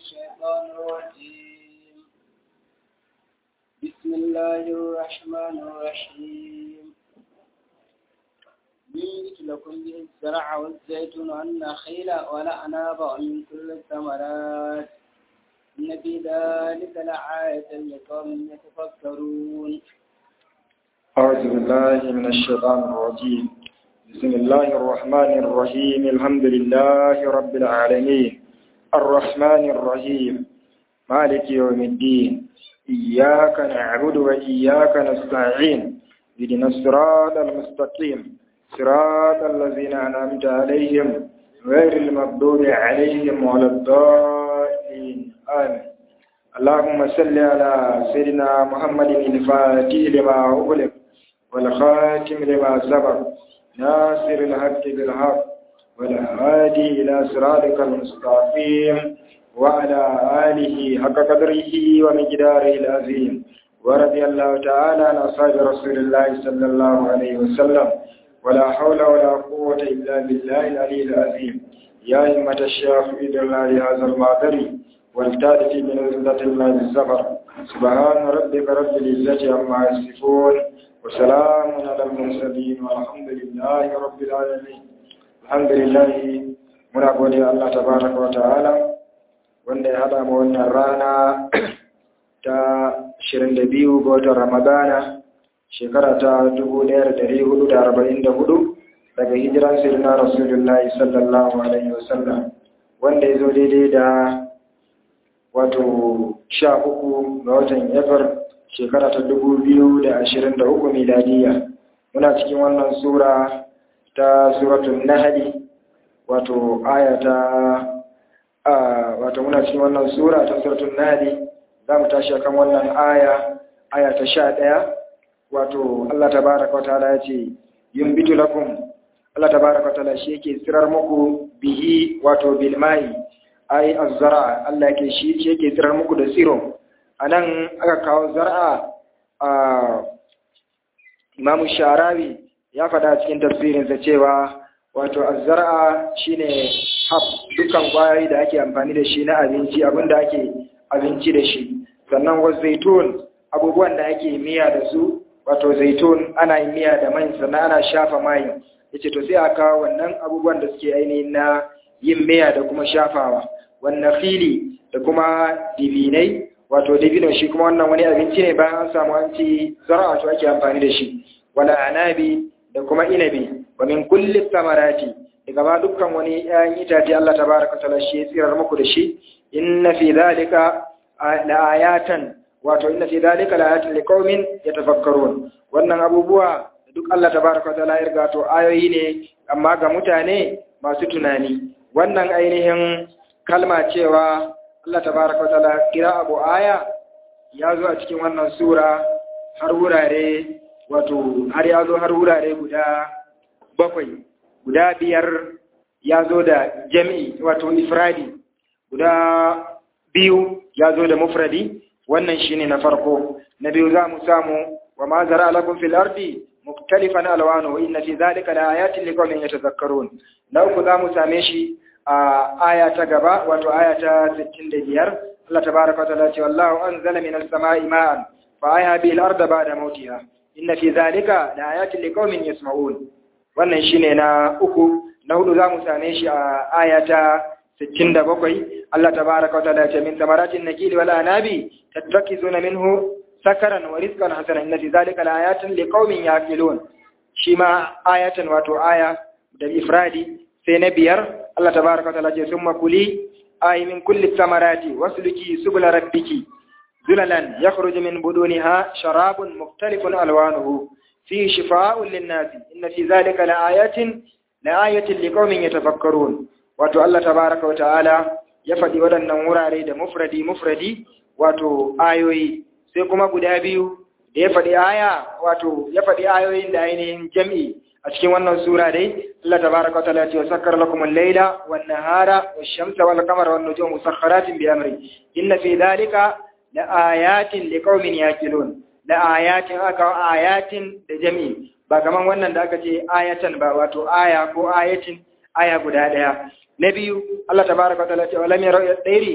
الشيطان الرجيم بسم الله الرحمن الرحيم ينبت لكم به الزرع والزيتون والنخيل والأعناب ومن كل الثمرات إن في ذلك لآية لقوم يتفكرون أعوذ بالله من الشيطان الرجيم بسم الله الرحمن الرحيم الحمد لله رب العالمين الرحمن الرحيم مالك يوم الدين إياك نعبد وإياك نستعين اهدنا الصراط المستقيم صراط الذين أنعمت عليهم غير المغضوب عليهم ولا الضالين آمين اللهم صل على سيدنا محمد الفاتح لما أغلق والخاتم لما سبق ناصر الحق بالحق والهادي إلى صراطك المستقيم وعلى آله حق قدره ومقداره العظيم ورضي الله تعالى عن أصحاب رسول الله صلى الله عليه وسلم ولا حول ولا قوة إلا بالله العلي العظيم يا همة الشيخ إذن الله هذا المعذري والتالف من عزة الله السفر سبحان ربك رب العزة عما يصفون وسلام على المرسلين والحمد لله رب العالمين الحمد لله muna gode Allah tabaraka wa ta'ala wanda ya hada mu wannan rana ta 22 ga watan Ramadana shekara ta 1444 daga hijiran sirna Rasulullahi sallallahu alaihi wasallam wanda ya zo daidai da wato sha uku ga watan yafar shekara ta dubu biyu da ashirin da uku miladiya muna cikin wannan sura ta suratun nahali wato aya ta wato muna cikin wannan sura ta suratun nahali za mu tashi akan wannan aya aya ta sha ɗaya wato Allah ta baraka wata ya ce yin bitu lakum Allah ta baraka wata shi yake tsirar muku bihi wato bilmai ai azzara Allah yake shi yake tsirar muku da tsiro anan aka kawo zar'a a Imam Sharawi ya faɗa cikin tafsirinsa cewa wato azzara shine hab dukkan kwayoyi da ake amfani da shi na abinci abinda ake abinci da shi sannan wa zaitun abubuwan da ake miya da su wato zaitun ana yin miya da mai sannan ana shafa mai yace to sai aka kawo wannan abubuwan da suke ainihin na yin miya da kuma shafawa wannan fili da kuma dibinai wato dibino shi kuma wannan wani abinci ne bayan an samu an ci zara'a to ake amfani da shi wala anabi da kuma inabi wa min kulli samarati daga ba dukkan wani ƴaƴan itace Allah tabaraka taala shi ya tsirar muku da shi inna fi zalika la ayatan wato inna fi zalika la ayatin liqaumin yatafakkarun wannan abubuwa duk Allah tabaraka taala ya riga to ayoyi ne amma ga mutane masu tunani wannan ainihin kalma cewa Allah tabaraka wa ta'ala kira abu aya ya zo a cikin wannan sura har wurare wato har ya zo har wurare guda bakwai guda biyar ya zo da jami'i wato ifradi guda biyu ya zo da mufradi wannan shine na farko na biyu za mu samu wa ma zara lakum fil ardi muktalifan alwanu inna fi zalika la ayatin liqaumin yatazakkarun na uku za mu same shi a aya ta gaba wato aya ta 65 Allah tabaaraka wa ta'ala ce wallahu anzala minas samaa'i ma'an fa ahya bihi al-ardha ba'da mawtiha inna fi dhalika laayatin liqaumin yasma'un wannan shine na uku na hudu zamu same shi a aya ta 67 Allah tabaaraka wa ta'ala ce min samaratin nakili wal anabi tattakizuna minhu sakaran wa rizqan hasana inna fi dhalika laayatin liqaumin yaqilun shi ma ayatan wato aya da ifradi sai na biyar Allah tabaraka ta'ala ce summa kuli ay min kulli samarati wasluki subula rabbiki zulalan yakhruju min buduniha sharabun mukhtalifun alwanuhu fi shifaa'un lin-nas inna fi dhalika laayatin laayatin liqaumin yatafakkarun wato Allah tabaraka ta'ala ya faɗi waɗannan wurare da mufradi mufradi wato ayoyi sai kuma guda biyu da ya faɗi aya wato ya faɗi ayoyin da ainihin jam'i a cikin wannan sura dai Allah tabaraka wa ta'ala ya ce sakkara lakum al-laila wan-nahara wash-shamsa wal-qamara wan-nujuma musakhkharatin bi amri inna fi dhalika la ayatin liqaumin yaqilun la ayatin aka ayatin da jami'i ba kaman wannan da aka ce ayatan ba wato aya ko ayatin aya guda daya na biyu Allah tabaraka wa ta'ala ya ce walam yarau yadairi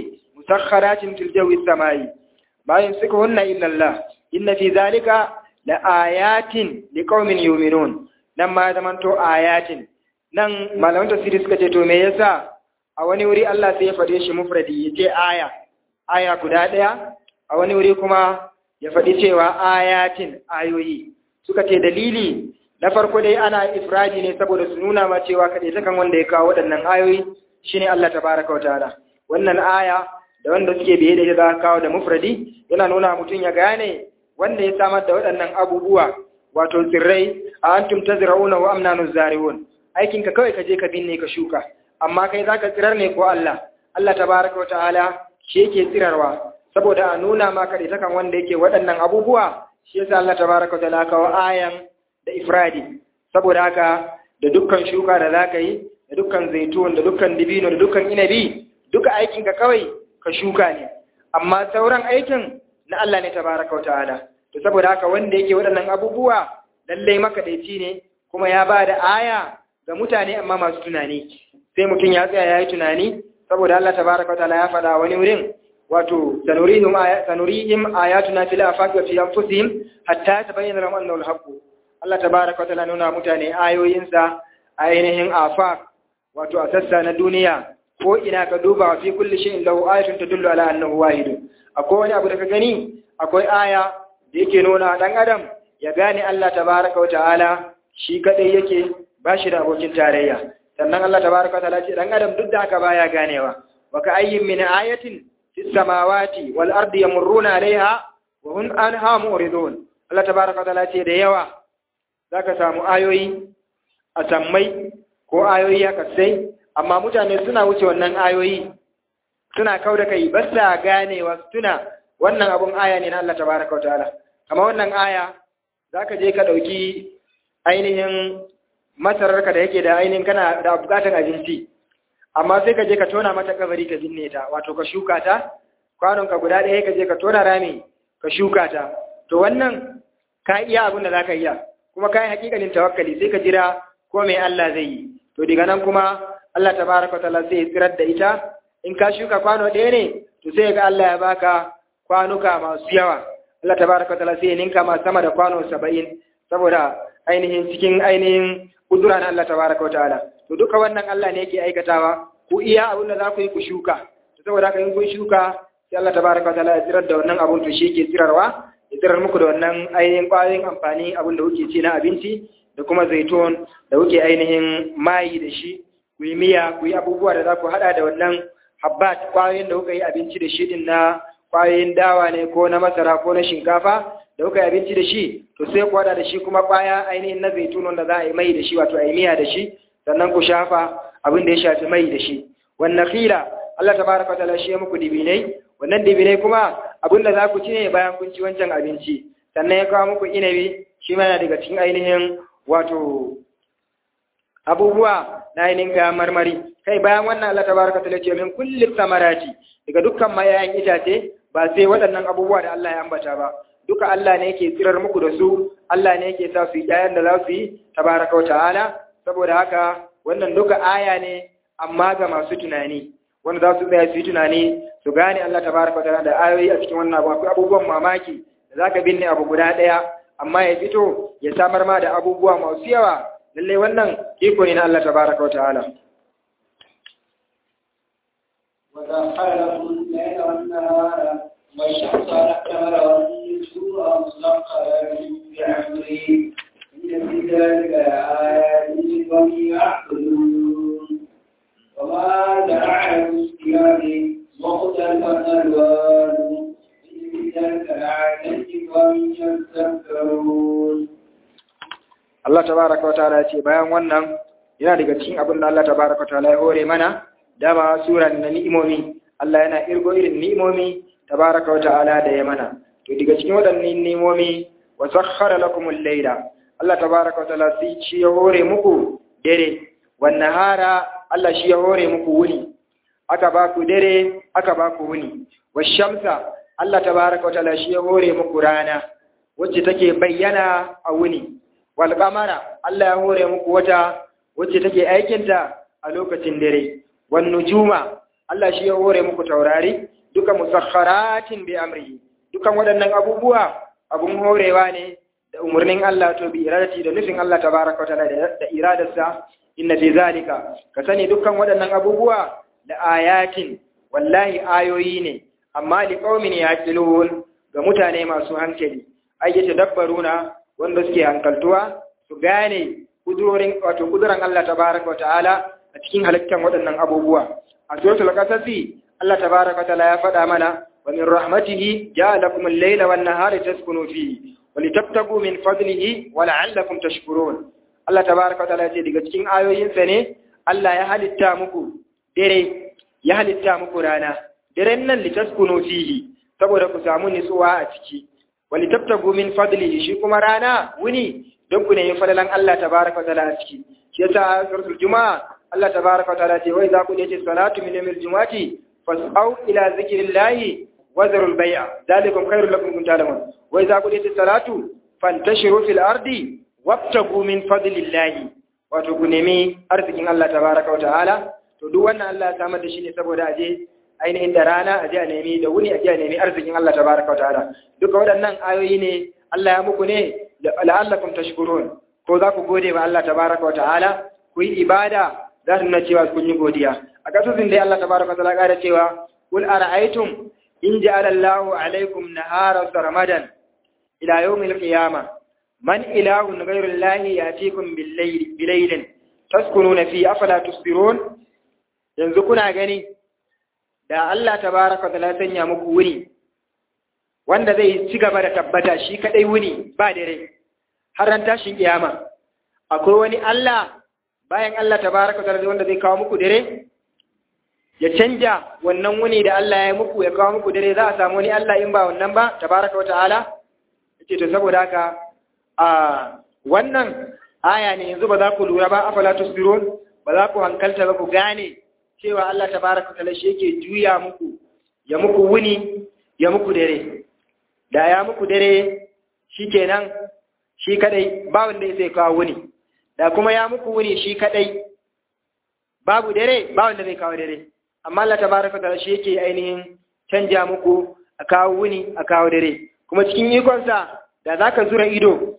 musakharatin fil jawi samai ma yumsikuhunna illa Allah inna fi zalika la ayatin liqaumin yu'minun nan ma zaman to ayatin nan malaman tafsiri suka ce to me yasa a wani wuri Allah sai ya fade shi mufradi yace aya aya guda daya a wani wuri kuma ya faɗi cewa ayatin ayoyi suka ce dalili na farko dai ana ifradi ne saboda su nuna ma cewa kaɗai ta kan wanda ya kawo waɗannan ayoyi shine Allah tabaraka wa ta'ala wannan aya da wanda suke biye da za kawo da mufradi yana nuna mutum ya gane wanda ya samar da waɗannan abubuwa wato tsirrai a antum tazra'una wa amna nuzariun aikin ka kawai ka je ka binne ka shuka amma kai zaka tsirar ne ko Allah Allah tabaraka wa ta'ala shi yake tsirarwa saboda a nuna maka da takan wanda yake waɗannan abubuwa shi yasa Allah tabaraka wa ta'ala kawo ayan da ifradi saboda haka da dukkan shuka da zaka yi da dukkan zaitun da dukkan dibino da dukkan inabi duka aikin ka kawai ka shuka ne amma sauran aikin na Allah ne tabaraka wa ta'ala to saboda haka wanda yake waɗannan abubuwa lallai makadaici ne kuma ya ba da aya ga mutane amma masu tunani sai mutum ya tsaya ya yi tunani saboda Allah tabaraka wa ta'ala ya faɗa wani wurin wato sanurihim sanurihim ayatuna fil afaqi wa fi anfusihim hatta tabayyana lahum annahu al-haqq Allah tabaraka wa ta'ala nuna mutane ayoyinsa ainihin afaq wato a sassa na duniya ko ina ka duba wa fi kulli shay'in lahu ayatun tadullu ala annahu wahid akwai wani abu da ka gani akwai aya da yake nuna dan adam ya gane Allah tabaraka wa ta'ala shi kadai yake bashi da abokin tarayya sannan Allah tabaraka wa ta'ala ce dan adam duk da haka baya ganewa wa ka ayyin min ayatin fis samawati wal ardi yamurruna alaiha wa hum anha mu'ridun Allah tabaraka wa ta'ala ce da yawa zaka samu ayoyi a sammai ko ayoyi a kasai amma mutane suna wuce wannan ayoyi suna kau da kai ba sa ganewa tuna wannan abun aya ne na Allah tabaraka wa ta'ala kamar wannan aya zaka je ka dauki ainihin masararka da yake da ainihin kana da bukatan abinci amma sai ka je ka tona mata kabari ka binne ta wato ka shuka ta kwanon ka guda ɗaya ka je ka tona rami ka shuka ta to wannan ka iya abin da zaka iya kuma ka yi hakikanin tawakkali sai ka jira ko mai Allah zai yi to daga nan kuma Allah tabaraka wa ta'ala zai tsirar da ita in ka shuka kwano ɗaya ne to sai ga Allah ya baka kwanuka masu yawa Allah tabaraka wa ta'ala sai ya ninka ma sama da kwano saba'in saboda ainihin cikin ainihin kudura na Allah tabaraka wa ta'ala to duka wannan Allah ne yake aikatawa ku iya abin da za ku yi ku shuka to saboda haka in kun shuka sai Allah tabaraka wa ta'ala ya tsirar da wannan abun to shi yake tsirarwa ya tsirar muku da wannan ainihin ƙwayoyin amfani abin da kuke ci na abinci da kuma zaitun da kuke ainihin mayi da shi ku yi miya ku yi abubuwa da za ku haɗa da wannan habbat ƙwayoyin da kuka yi abinci da shi din na ƙwayoyin dawa ne ko na masara ko na shinkafa da kuka yi abinci da shi to sai ku haɗa da shi kuma ƙwaya ainihin na zaitun wanda za a yi mai da shi wato a yi miya da shi sannan ku shafa abin da ya shafi mai da shi wannan khila Allah tabaraka ta'ala shi ya muku dibinai wannan dibinai kuma abin da za ku ci ne bayan kun ci wancan abinci sannan ya kawo muku inabi shi ma yana daga cikin ainihin wato abubuwa na ainihin kayan marmari kai bayan wannan Allah tabaraka ta'ala ce min kulli samarati daga dukkan mayayan itace ba sai waɗannan abubuwa da Allah ya ambata ba duka Allah ne yake tsirar muku da su Allah ne yake sa su yi ƴaƴan da za su yi tabaraka wa ta'ala saboda haka wannan duka aya ne amma ga masu tunani wanda za su tsaya su yi tunani su gane Allah tabaraka wa ta'ala da ayoyi a cikin wannan abu akwai abubuwan mamaki da zaka binne abu guda ɗaya amma ya fito ya samar ma da abubuwa masu yawa lallai wannan iko ne na Allah tabaraka wa ta'ala وسخر لكم الليل والنهار والشمس والقمر والنجوم مسخرات بأمره إن في ذلك لآيات لقوم يعقلون وما زرع في الثياب مختلفا ألوانه إن في ذلك لآيات لقوم يذكرون Allah tabaraka wa ta'ala ce bayan wannan yana daga cikin abin da Allah tabaraka wa ta'ala ya hore mana dama sura na ni'imomi Allah yana irgo irin ni'imomi tabaraka wa ta'ala da ya mana to daga cikin waɗannan ni'imomi wa sakhkhara lakum al-layla Allah tabaraka wa ta'ala sai shi ya hore muku dare wan nahara Allah shi ya hore muku wuni aka ba ku dare aka ba ku wuni wash-shamsa Allah tabaraka wa ta'ala shi ya hore muku rana wacce take bayyana a wuni wal qamara Allah ya hore muku wata wacce take aikinta a lokacin dare wan nujuma Allah shi ya hore muku taurari duka musakharatin bi amrihi dukan waɗannan abubuwa abun horewa ne da umarnin Allah to bi iradati da nufin Allah tabaraka ta'ala da iradarsa inna fi zalika ka sani dukkan waɗannan abubuwa da ayatin wallahi ayoyi ne amma li qaumin yaqilun ga mutane masu hankali ai yace dabbaruna wanda suke hankaltuwa su gane kudurorin wato kuduran Allah tabaraka ta'ala a cikin halittar waɗannan abubuwa a suratul qasasi Allah tabaraka ta'ala ya faɗa mana wa min rahmatihi ja'alakum al-layla wan-nahara taskunu fihi wa litabtagu min fadlihi wa la'allakum tashkurun Allah tabaraka ta'ala ya ce daga cikin ayoyinsa ne Allah ya halitta muku dare ya halitta muku rana daren nan litaskunu fihi saboda ku samu nutsuwa a ciki wa litabtagu min fadlihi shi kuma rana wuni don ku nemi fadalan Allah tabaraka ta'ala a ciki shi yasa a suratul juma'a Allah tabaraka ta'ala ce wai za ku dace salatu min yawmil jumu'ati fas'au ila zikrillahi wa zarul bai'a dalikum khairul lakum kuntum ta'lamun wai za ku dace salatu fantashiru fil ardi wabtagu min fadlillahi wato ku nemi arzikin Allah tabaraka ta'ala to duk wannan Allah ya samar da shi ne saboda aje ainihin da rana aje a nemi da wuni aje a nemi arzikin Allah tabaraka ta'ala duka waɗannan ayoyi ne Allah ya muku ne la'allakum tashkurun ko za ku gode wa Allah tabaraka wa ta'ala ku yi ibada za su nuna cewa kun yi godiya a kasusin dai Allah tabaraka wa ta'ala ƙara cewa kul ara'aytum in ja'ala Allahu alaykum nahara ramadan ila yawmil qiyamah man ilahun ghayru Allahi yatikum bil-layli bilaylin taskununa fi afala tusbirun yanzu kuna gani da Allah tabaraka wa ta'ala sanya muku wuni wanda zai ci gaba da tabbata shi kadai wuni ba dare har ran tashin kiyama akwai wani Allah bayan Allah tabaraka ta'ala wanda zai kawo muku dare ya canja wannan wuni da Allah ya muku ya kawo muku dare za a samu wani Allah in ba wannan ba tabaraka wa ta'ala yace to saboda haka a wannan aya ne yanzu ba za ku lura ba afala tusbirun ba za ku hankalta ba ku gane cewa Allah tabaraka ta'ala shi yake juya muku ya muku wuni ya muku dare da ya muku dare shi kenan shi kadai ba wanda zai kawo wuni da kuma ya muku wuni shi kadai babu dare ba wanda zai kawo dare amma Allah tabaraka ta'ala shi yake ainihin canja muku a kawo wuni a kawo dare kuma cikin ikonsa da zaka zura ido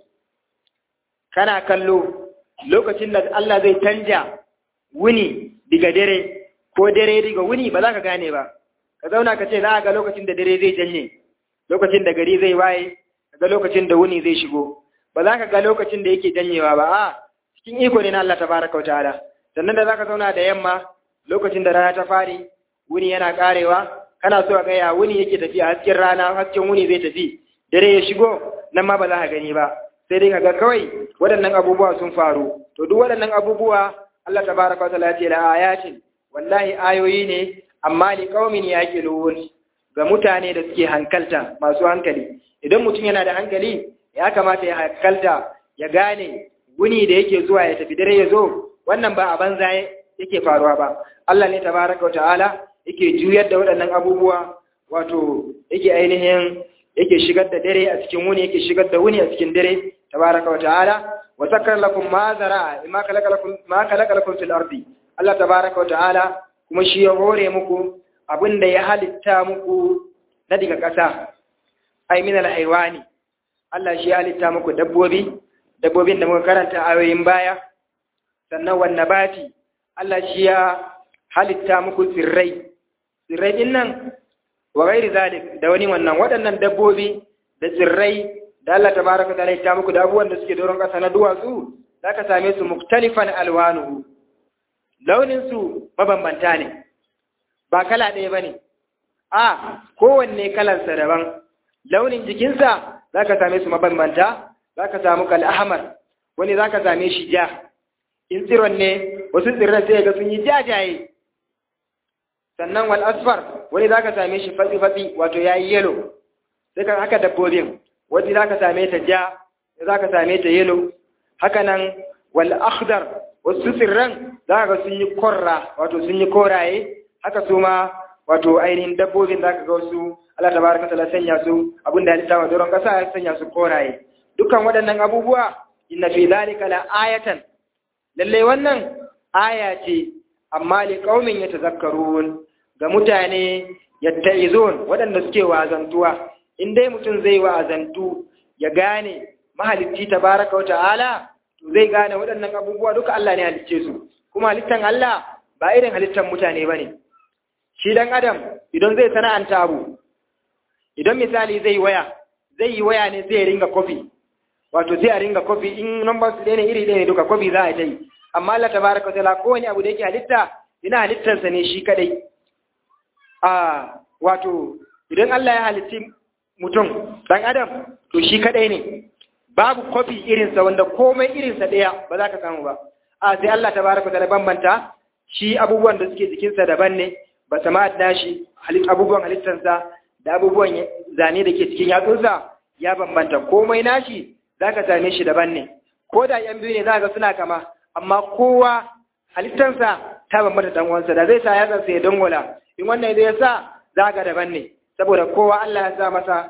kana kallo lokacin da Allah zai canja wuni diga dare ko dare diga wuni ba za ka gane ba ka zauna ka ce za ga lokacin da dare zai janye lokacin da gari zai waye ga lokacin da wuni zai shigo ba za ka ga lokacin da yake janyewa ba a cikin iko ne na Allah tabaraka wa ta'ala sannan da zaka zauna da yamma lokacin da rana ta fari wuni yana karewa kana so ga ya wuni yake tafiya hasken rana hasken wuni zai tafi dare ya shigo nan ma ba za ka gani ba sai dai kaga kawai waɗannan abubuwa sun faru to duk waɗannan abubuwa Allah tabaraka wa ta'ala ya ce la ayatin wallahi ayoyi ne amma li qaumin yaqilun ga mutane da suke hankalta masu hankali idan mutum yana da hankali ya kamata ya hankalta ya gane wuni da yake zuwa ya tafi dare ya zo wannan ba a banza yake faruwa ba Allah ne tabaraka wa ta'ala yake juyar da waɗannan abubuwa wato yake ainihin yake shigar da dare a cikin wuni yake shigar da wuni a cikin dare tabaraka wa ta'ala wa sakkar lakum ma zara'a ma khalaqa lakum ma khalaqa lakum fil ardi Allah tabaraka wa ta'ala kuma shi ya hore muku abin da ya halitta muku na daga ƙasa ai min al-haywani Allah shi ya halitta muku dabbobi dabbobin da muka karanta ayoyin baya sannan wan nabati Allah shi ya halitta muku tsirrai tsirrai din nan wa ghairi zalik da wani wannan waɗannan dabbobi da tsirrai da Allah tabaraka ta'ala ya muku da abubuwan da suke doron ƙasa na duwatsu zaka same su muktalifan alwanuhu launin su mabambanta ne ba kala ɗaya ba ne, a kowanne kalansa daban, launin jikinsa za ka same su mabambanta, za ka samu kal'ahamar, wani za ka same shi ja, in tsiron ne wasu tsirran sai ga sun yi jajaye, sannan wal asfar wani za ka same shi fatsi-fatsi wato ya yi yelo, sai ka haka dabbobin, wani za ka same ta ja, za ka same ta yelo, haka nan wal akhdar wasu tsirran za ka sun yi korra wato sun yi koraye, haka su ma wato ainihin dabbobin za ka ga wasu Allah tabaraka ta'ala sanya su abin da halitta wa doron kasa ya sanya su koraye dukkan waɗannan abubuwa inna fi zalika la ayatan lalle wannan aya ce amma li qaumin yatazakkarun ga mutane yatta'izun waɗanda suke wazantuwa in dai mutum zai wazantu ya gane mahalicci tabaraka wa ta'ala to zai gane waɗannan abubuwa duka Allah ne halicce su kuma halittan Allah ba irin halittan mutane bane shi dan adam idan zai sana'anta abu idan misali zai waya zai yi waya ne zai ringa kofi wato sai a ringa kofi in numbers ɗaya ne iri ɗaya ne duka kofi za a yi amma Allah tabaraka wa ta'ala kowane abu da yake halitta yana halittarsa ne shi kadai a wato idan Allah ya halitti mutum dan adam to shi kadai ne babu kofi irinsa wanda komai irinsa ɗaya ba za ka samu ba a sai Allah tabaraka wa ta'ala bambanta shi abubuwan da suke jikinsa daban ne ba sama da shi abubuwan halittarsa da abubuwan zane da ke cikin yatsunsa ya bambanta komai nashi za ka same shi daban ne ko da yan biyu ne za ga suna kama amma kowa halittarsa ta bambanta dan uwansa da zai sa yatsansa ya dangola in wannan zai sa za ga daban ne saboda kowa Allah ya sa masa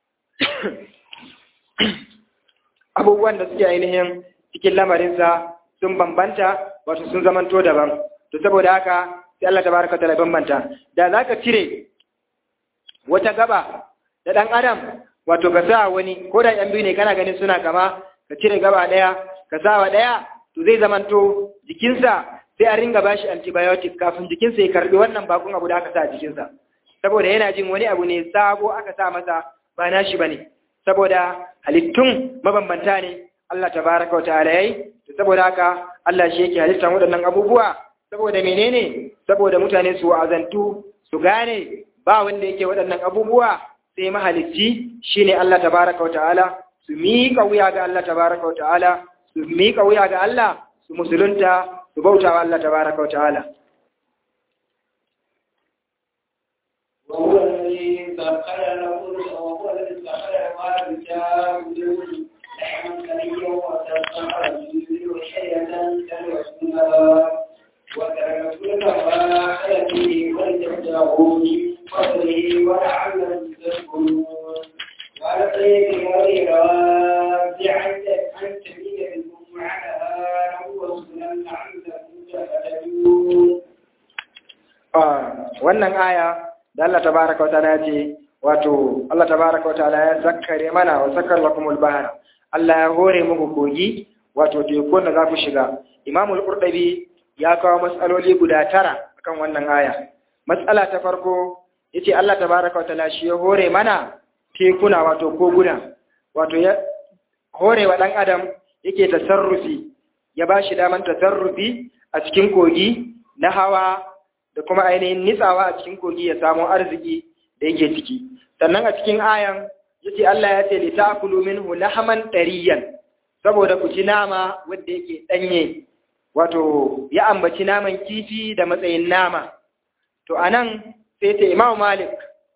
abubuwan da suke ainihin cikin lamarinsa sun bambanta wato sun zamanto daban to saboda haka sai Allah tabaraka ta'ala bambanta da zaka cire wata gaba da dan adam wato ka sa wani ko da yan biyu ne kana ganin suna kama ka cire gaba daya ka sa wa daya to zai zamanto jikinsa sai a ringa bashi antibiotic kafin jikinsa ya karbi wannan bakon abu da aka sa a jikinsa saboda yana jin wani abu ne sabo aka sa masa ba nashi bane saboda halittun mabambanta ne Allah tabaraka wa ta'ala yayi saboda haka Allah shi yake halittar waɗannan abubuwa saboda menene saboda mutane su azantu su gane ba wanda yake waɗannan abubuwa sai mahalicci shine Allah tabaraka wa ta'ala su miƙa wuya ga Allah tabaraka wa ta'ala su miƙa wuya ga Allah su musulunta su bauta wa Allah tabaraka wa ta'ala وهو الذي سخر لكم وهو الذي سخر ما بتعبدون لحما كريا وتسخر الجبل وشيئة تلوثونها وتركتون ما حياته ولتبتغوا من فضله ولعلكم تشكرون وعلى طريق غير راجعا عن سبيل بكم على وسنا لعلكم تهتدون wannan aya da Allah tabaraka wa ta'ala ce wato Allah tabaraka wa ta'ala ya zakkare mana wa sakkar lakumul bahra Allah ya hore muku kogi wato tekun da za ku shiga Imam al-Qurtubi ya kawo matsaloli guda tara akan wannan aya matsala ta farko yace Allah tabaraka wa ta'ala shi ya hore mana tekuna wato koguna wato ya hore wa dan adam yake tasarrufi ya bashi daman tasarrufi a cikin kogi na hawa da kuma ainihin nitsawa a cikin kogi ya samu arziki da yake ciki sannan a cikin ayan yace Allah ya ce li ta'kulu minhu lahman tariyan saboda ku ci nama wanda yake danye wato ya ambaci naman kifi da matsayin nama to anan sai ce Imam Malik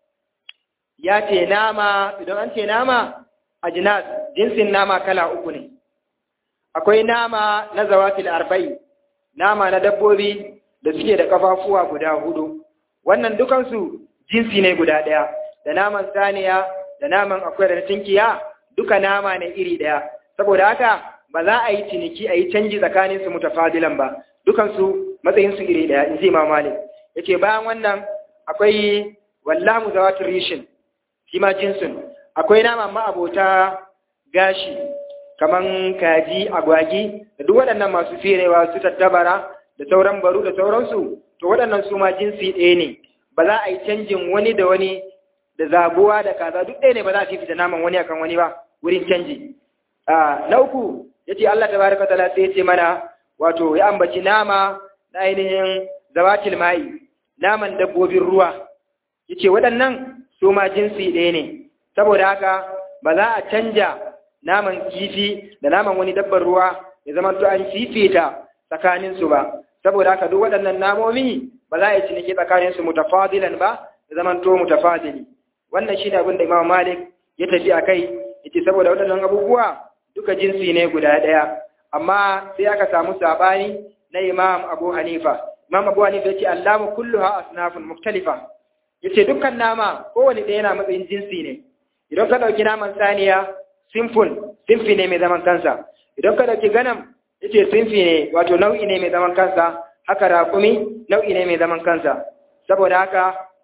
ya ce nama idan an ce nama ajnas jinsin nama kala uku ne akwai nama na zawatil arba'i nama na dabbobi da suke da kafafuwa guda hudu wannan dukansu jinsi ne guda ɗaya da naman saniya da naman akwai da tinkiya duka nama ne iri ɗaya saboda haka ba za a yi ciniki a yi canji tsakanin su mutafadilan ba dukansu matsayin su iri ɗaya in ji Imam Malik yace bayan wannan akwai wallahu zawatul rishin shi ma jinsin akwai nama ma abota gashi kaman kaji agwagi da duk waɗannan masu firewa su tattabara da sauran baru da sauransu to waɗannan su ma jinsi ɗaya ne ba za a yi canjin wani da wani da zabuwa da kaza duk ɗaya ne ba za a fifita naman wani akan wani ba wurin canji na uku ya ce Allah tabaraka ta'ala sai ya ce mana wato ya ambaci nama na ainihin zawatil ma'i naman dabbobin ruwa ya ce waɗannan su ma jinsi ɗaya ne saboda haka ba za a canja naman kifi da naman wani dabbar ruwa ya zama to an fifita tsakaninsu ba saboda haka duk waɗannan namomi ba za a yi ciniki tsakaninsu mutafadilan ba da zaman to mutafadili wannan shine abin da Imam Malik ya tafi a kai yace saboda waɗannan abubuwa duka jinsi ne guda ɗaya amma sai aka samu sabani na Imam Abu Hanifa Imam Abu Hanifa yace allamu kulluha asnafun mukhtalifa yace dukkan nama kowane ɗaya yana matsayin jinsi ne idan ka ɗauki naman saniya simfun simfi ne mai zaman kansa idan ka ɗauki ganam yace sinfi ne wato nau'i ne mai zaman kansa haka raƙumi nau'i ne mai zaman kansa saboda haka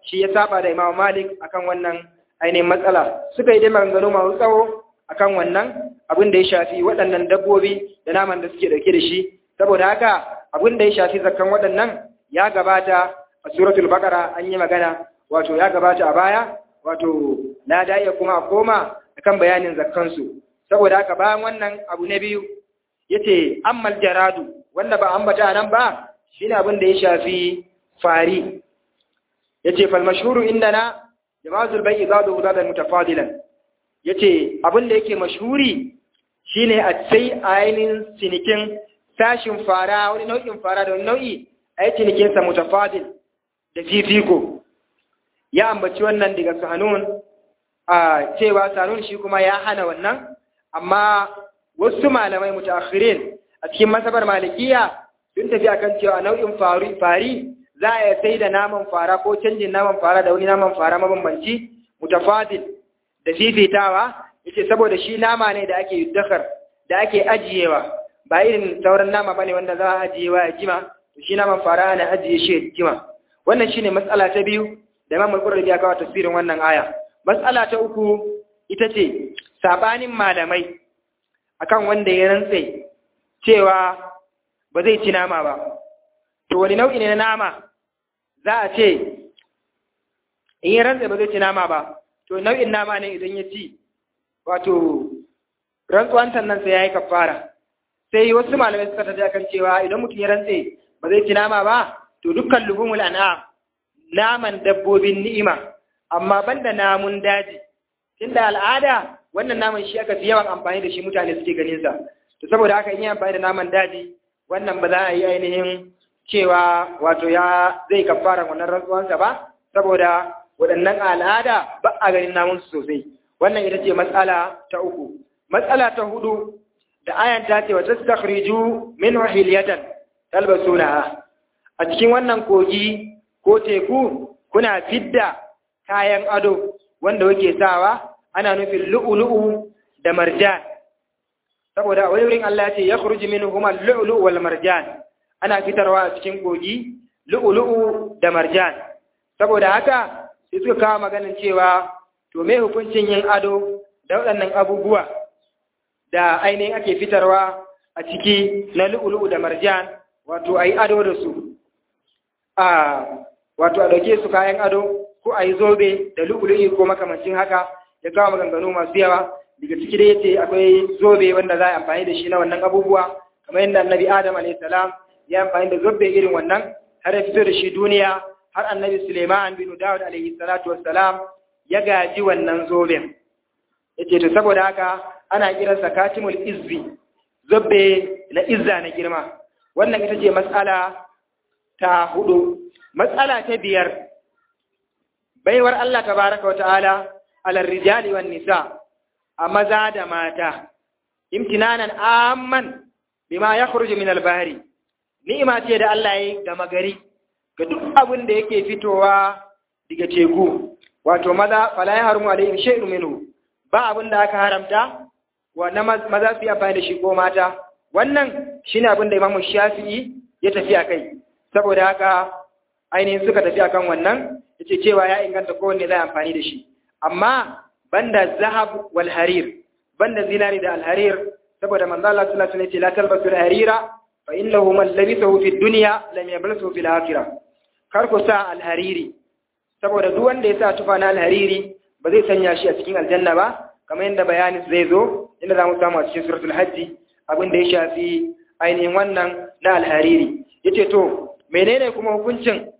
shi ya saba da Imam Malik akan wannan ainihin matsala suka yi dai maganganu masu tsawo akan wannan abin da ya shafi waɗannan dabbobi da naman da suke dauke da shi saboda haka abin da ya shafi zakkan waɗannan ya gabata a suratul baqara an yi magana wato ya gabata a baya wato na da iya kuma a koma akan bayanin zakkansu saboda haka bayan wannan abu na biyu yace ammal jaradu wanda ba ambata nan ba shine abin da ya shafi fari yace fal mashhuru indana jama'atul bai'i zadu zadan mutafadilan yace abin da yake mashhuri shine a sai ainin cinikin sashin fara wani nau'in fara da wani nau'i a yi cinikin sa mutafadil da fifiko ya ambaci wannan daga sanun a cewa sanun shi kuma ya hana wannan amma wasu malamai mutaakhirin a cikin masabar malikiya sun tafi akan cewa nau'in fari fari za a sai da naman fara ko canjin naman fara da wani naman fara mabambanci mutafadil da fifitawa yace saboda shi nama ne da ake yuddakar da ake ajiyewa ba irin sauran nama bane wanda za a ajiyewa ya jima to shi naman fara ana ajiye shi ya jima wannan shine matsala ta biyu da Imam Al-Qurtubi ya kawo tafsirin wannan aya matsala ta uku ita ce sabanin malamai akan wanda ya rantse cewa ba zai ci nama ba to wani nau'i ne na nama za a ce in ya rantse ba zai ci nama ba to nau'in nama ne idan ya ci wato rantsuwantan nan sai ya yi kafara sai wasu malamai suka tafi akan cewa idan mutum ya rantse ba zai ci nama ba to dukkan lubumul an'am naman dabbobin ni'ima amma banda namun daji tunda al'ada wannan naman shi aka fi yawan amfani da shi mutane suke ganin sa to saboda haka in yi amfani da naman daji wannan ba za a yi ainihin cewa wato ya zai kafara wannan rantsuwansa ba saboda waɗannan al'ada ba a ganin namun su sosai wannan ita ce matsala ta uku matsala ta hudu da ayan ta ce wa tastakhriju min hilyatan talbasunaha a cikin wannan kogi ko teku kuna fidda kayan ado wanda wake sawa ana nufin lu'ulu'u da marjan saboda wani wurin Allah ya ce ya khruju minhum al-lu'lu'u wal marjan ana fitarwa a cikin kogi lu'ulu'u da marjan saboda haka sai suka kawo maganin cewa to me hukuncin yin ado da waɗannan abubuwa da ainihin ake fitarwa a ciki na lu'ulu'u da marjan wato a yi ado da su a wato a ɗauke su kayan ado ko a yi zobe da lu'ulu'i ko makamancin haka ya kawo maganganu masu yawa daga ciki da yace akwai zobe wanda za a amfani da shi na wannan abubuwa kamar yadda annabi adam alayhi salam ya amfani da zobe irin wannan har ya fito da shi duniya har annabi suleiman bin dawud alayhi salatu wassalam ya gaji wannan zoben yace to saboda haka ana kiransa katimul izzi zobe na izza na girma wannan ita ce matsala ta hudu matsala ta biyar baiwar Allah tabaraka wa ta'ala alar rijali wan nisa a maza da mata imtinanan amman bima yakhruju min al-bahri ni'ima ce da Allah ya gama gari ga duk abin da yake fitowa daga teku wato maza fala ya harmu alaihim shay'un minhu ba abin da aka haramta wa na maza su yi amfani da shi ko mata wannan shine abin da Imam Shafi'i ya tafi akai saboda haka ainihin suka tafi akan wannan yace cewa ya inganta kowanne zai amfani da shi amma banda zahab wal harir banda zinari da al harir saboda manzo Allah sallallahu alaihi wasallam ya ce la talbasu al harira fa innahu man labisahu fi dunya lam yablasu fil akhirah kar ku sa al hariri saboda duk wanda ya sa tufa na al hariri ba zai sanya shi a cikin aljanna ba kamar yadda bayani zai zo inda zamu samu a cikin suratul hajj abin da ya shafi ainihin wannan na al hariri yace to menene kuma hukuncin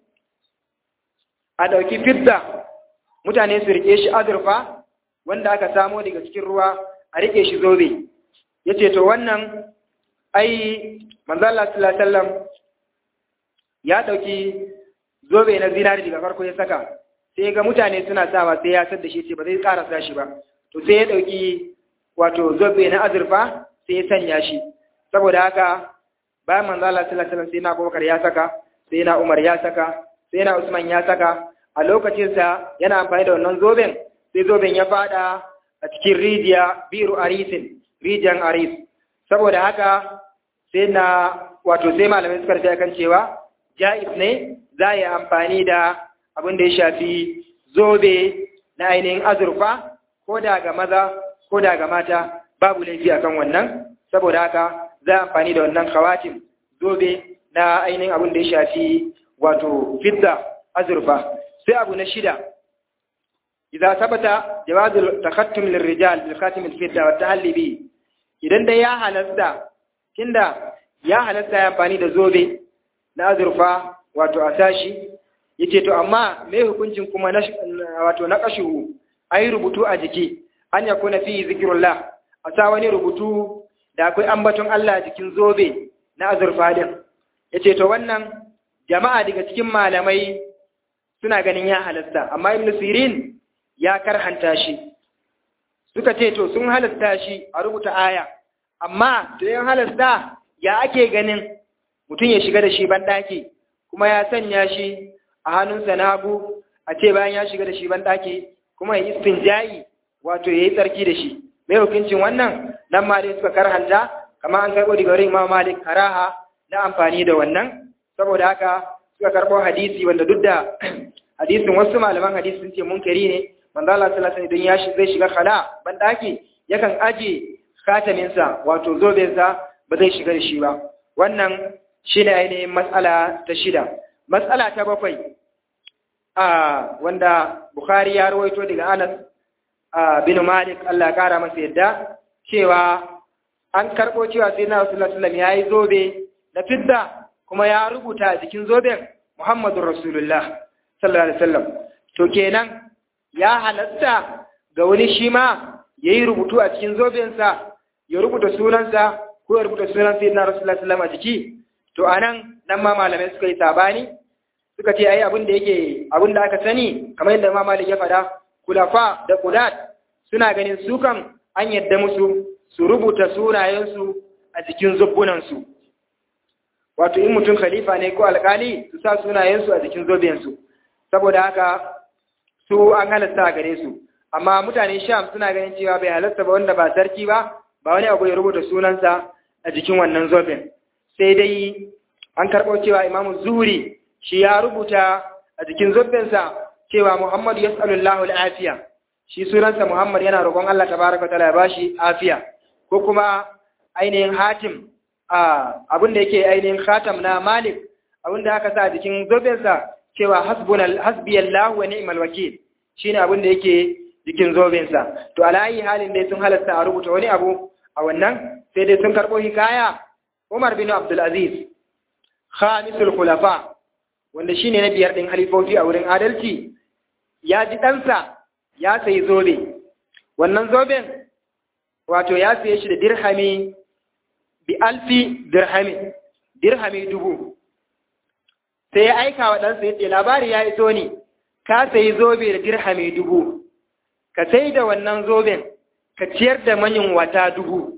a dauki fidda mutane su rike shi azurfa wanda aka samo daga cikin ruwa a rike shi zobe yace to wannan ai manzo Allah sallallahu alaihi wasallam ya dauki zobe na zinari daga farko ya saka sai ga mutane suna sawa sai ya sadda shi ce ba zai ƙara sa shi ba to sai ya dauki wato zobe na azurfa sai ya sanya shi saboda haka bayan manzo Allah sallallahu alaihi wasallam sai na Abubakar ya saka sai na Umar ya saka sai na Usman ya saka a lokacinsa yana amfani da wannan zoben sai zoben ya fada a cikin rijiya biru arisin rijiyan aris saboda haka sai na wato sai malamai suka rufe kan cewa ja'is ne za a yi amfani da abin da ya shafi zobe na ainihin azurfa ko da ga maza ko da ga mata babu laifi akan wannan saboda haka za a amfani da wannan kawatin zobe na ainihin abin da ya shafi wato fidda azurfa sai abu na shida idza sabata jawazul takhattum lirrijal bil khatim al fidda wa tahalli bi idan dai ya halasta tunda ya halasta ya amfani da zobe na azurfa wato a sashi yace to amma me hukuncin kuma na wato na kashu ayi rubutu a jiki an yakuna fi zikrullah a sa wani rubutu da akwai ambaton Allah jikin zobe na azurfa din yace to wannan jama'a daga cikin malamai suna ganin ya halasta amma ibn sirin ya karhanta shi suka ce to sun halasta shi a rubuta aya amma to yan halasta ya ake ganin mutum ya shiga da shi banɗaki kuma ya sanya shi a hannunsa na hagu a ce bayan ya shiga da shi banɗaki kuma ya istinja'i wato ya yi tsarki da shi mai hukuncin wannan nan ma dai suka karhanta kama an karɓo daga wurin imam malik karaha na amfani da wannan saboda haka suka karɓo hadisi wanda duk da hadisin wasu malaman hadisi sun ce munkari ne manzo Allah sallallahu alaihi wasallam ya zai shiga khala ban daki yakan aje khatamin sa wato zoben sa ba zai shiga da shi ba wannan shine ainihin matsala ta shida matsala ta bakwai a wanda Bukhari ya rawaito daga Anas bin Malik Allah ya kara masa yadda cewa an karbo cewa sai na Rasulullah sallallahu alaihi wasallam yayi zobe na fidda kuma ya rubuta a jikin zoben Muhammadur Rasulullah sallallahu alaihi wasallam to kenan ya halatta ga wani shi ma yayi rubutu a cikin zobensa ya rubuta sunansa ko ya rubuta sunan sayyidina Rasulullah sallallahu alaihi wasallam a jiki to anan nan ma malamai suka yi sabani suka ce ai abin da yake abin da aka sani kamar yadda Imam Malik ya faɗa kulafa da qudat suna ganin su kan an yadda musu su rubuta sunayensu a jikin zubbunansu wato in mutum khalifa ne ko alkali su sa sunayensu a jikin zobensu saboda haka su an halatta gare su amma mutane sham suna ganin cewa bai halatta ba wanda ba sarki ba ba wani abu ya rubuta sunansa a jikin wannan zoben sai dai an karɓo cewa imamu zuhuri shi ya rubuta a jikin zobensa cewa muhammadu yas'alullahu al'afiya shi sunansa muhammad yana roƙon allah tabaraka ta'ala ya bashi afiya ko kuma ainihin hatim abin da yake ainihin khatam na malik abin da aka sa a jikin zobensa cewa hasbiyallahu wa ni'mal wakil shine abin da yake jikin zobensa to alayi halin dai sun halasta a rubuta wani abu a wannan sai dai sun karɓo hikaya Umar bin Abdul Aziz khamisul khulafa wanda shine na biyar din halifofi a wurin adalci ya ji ɗansa ya sayi zobe wannan zoben wato ya saye shi da dirhami bi alfi dirhami dirhami dubu sai ya aika wa ɗansa ya ce labari ya iso ni ka sayi zobe da dirhami dubu ka sai da wannan zoben ka ciyar da manyan wata dubu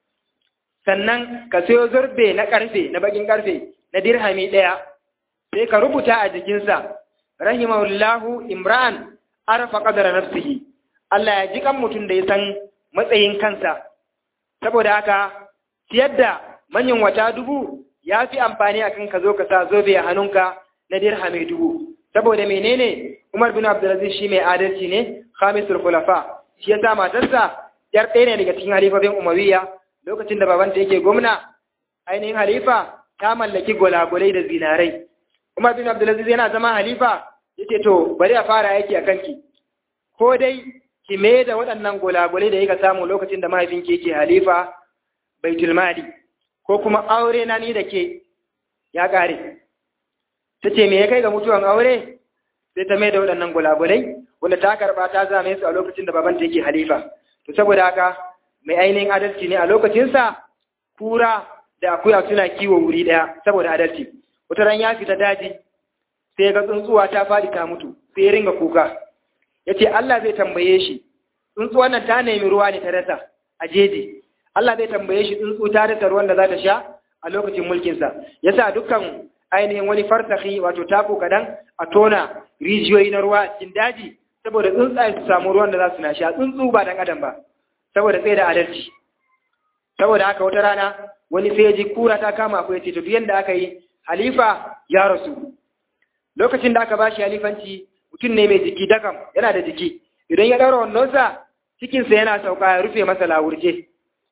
sannan ka sayo zorbe na ƙarfe na bakin ƙarfe na dirhami ɗaya sai ka rubuta a jikinsa rahimahullahu imran arfa qadara nafsihi Allah ya ji kan mutum da ya san matsayin kansa saboda haka ciyar da manyan wata dubu ya fi amfani a kan ka zo ka sa zobe a hannunka na dirhami dubu saboda menene Umar bin Abdulaziz shi mai adalci ne khamisul khulafa shi yasa matarsa yar ɗaya ne daga cikin halifofin Umayya lokacin da babanta yake gwamna ainihin halifa ta mallaki golagolai da zinarai Umar bin Abdulaziz yana zama halifa yace to bari a fara aiki a kanki ko dai ki me da waɗannan golagolai da yaka samu lokacin da mahaifinki yake halifa baitul mali ko kuma aure na ni da ke ya ƙare ta ce me ya kai ga mutuwan aure sai ta mai da waɗannan gulagulai wanda ta karɓa ta zame su a lokacin da babanta yake halifa to saboda haka mai ainihin adalci ne a lokacinsa kura da akuya suna kiwo wuri ɗaya saboda adalci wata ran ya fita daji sai ga tsuntsuwa ta faɗi ta mutu sai ya ringa kuka ya ce Allah zai tambaye shi tsuntsuwan nan ta nemi ruwa ne ta rasa a jeji Allah zai tambaye shi tsuntsu ta rasa ruwan da za ta sha a lokacin mulkinsa ya sa dukkan ainihin wani farsahi wato tako kadan a tona rijiyoyi na ruwa cikin daji saboda tsuntsaye su samu ruwan da za su na sha tsuntsu ba dan adam ba saboda sai da adalci saboda haka wata rana wani sai ji kura ta kama akwai ce to duk yanda aka yi halifa ya rasu lokacin da aka bashi halifanci mutum ne mai jiki dakam yana da jiki idan ya ɗaura wannonsa cikinsa yana sauka ya rufe masa lawurje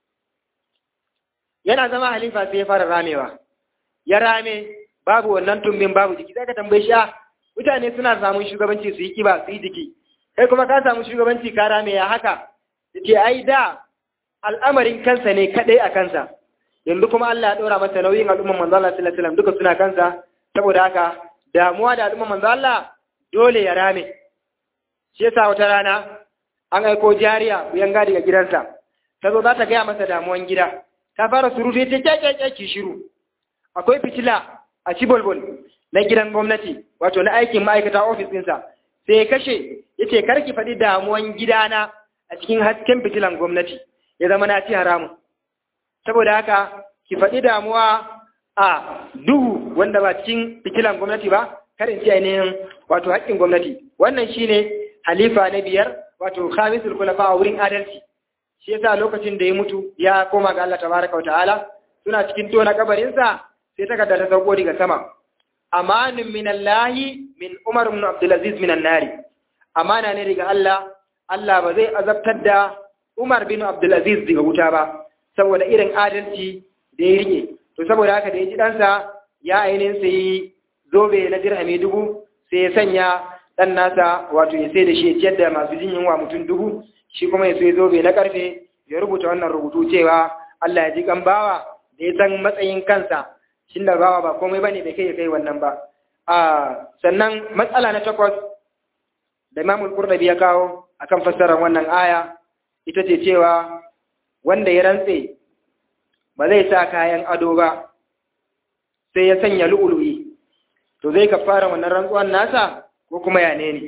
yana zama halifa sai ya fara ramewa ya rame babu wannan tumbin babu jiki sai ka tambaye shi mutane suna samun shugabanci su yi kiba su yi jiki kai kuma ka samu shugabanci ka rame ya haka yace ai da al'amarin kansa ne kadai a kansa yanzu kuma Allah ya ɗora masa nauyin al'umman manzo Allah sallallahu alaihi wasallam duka suna kansa saboda haka damuwa da al'umman manzo Allah dole ya rame shi yasa wata rana an aiko jariya wuyan gadi ga gidansa ta zo za ta gaya masa damuwan gida ta fara surutu ta kyakkyakya ki shiru akwai fitila a cibolbol na gidan gwamnati wato na aikin ma'aikata ofis ɗinsa sai ya kashe ya ce karki faɗi damuwan gidana a cikin hasken fitilan gwamnati ya zama na ci haramun saboda haka ki faɗi damuwa a duhu wanda ba cikin fitilan gwamnati ba karin ci ainihin wato haƙƙin gwamnati wannan shine halifa na biyar wato khamisul khulafa a wurin adalci shi yasa lokacin da ya mutu ya koma ga Allah tabaraka wa ta'ala suna cikin tona kabarinsa sai takarda ta sauko daga sama amanun min Allah min Umar ibn Abdul Aziz min an-nari amana ne daga Allah Allah ba zai azabtar da Umar bin Abdul Aziz daga wuta ba saboda irin adalci da ya rike to saboda haka da ya ji ɗansa ya ainihin sai zobe na dirhami dubu sai ya sanya ɗan nasa wato ya sai da shi ya ciyar da masu jin yunwa mutum dubu shi kuma ya sai zobe na karfe ya rubuta wannan rubutu cewa Allah ya ji kan bawa da ya san matsayin kansa shin da bawa ba komai bane bai kai ya kai wannan ba a sannan matsala na takwas da Imam Qurtubi ya kawo akan fassarar wannan aya ita ce cewa wanda ya rantse ba zai sa kayan ado ba sai ya sanya lu'ulu'i to zai kafara wannan rantsuwan nasa ko kuma ya ne ne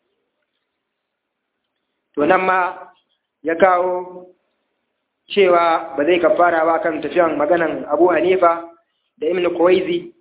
to nan ma ya kawo cewa ba zai kafara ba kan tafiyan maganan Abu Hanifa da Ibn Kuwaizi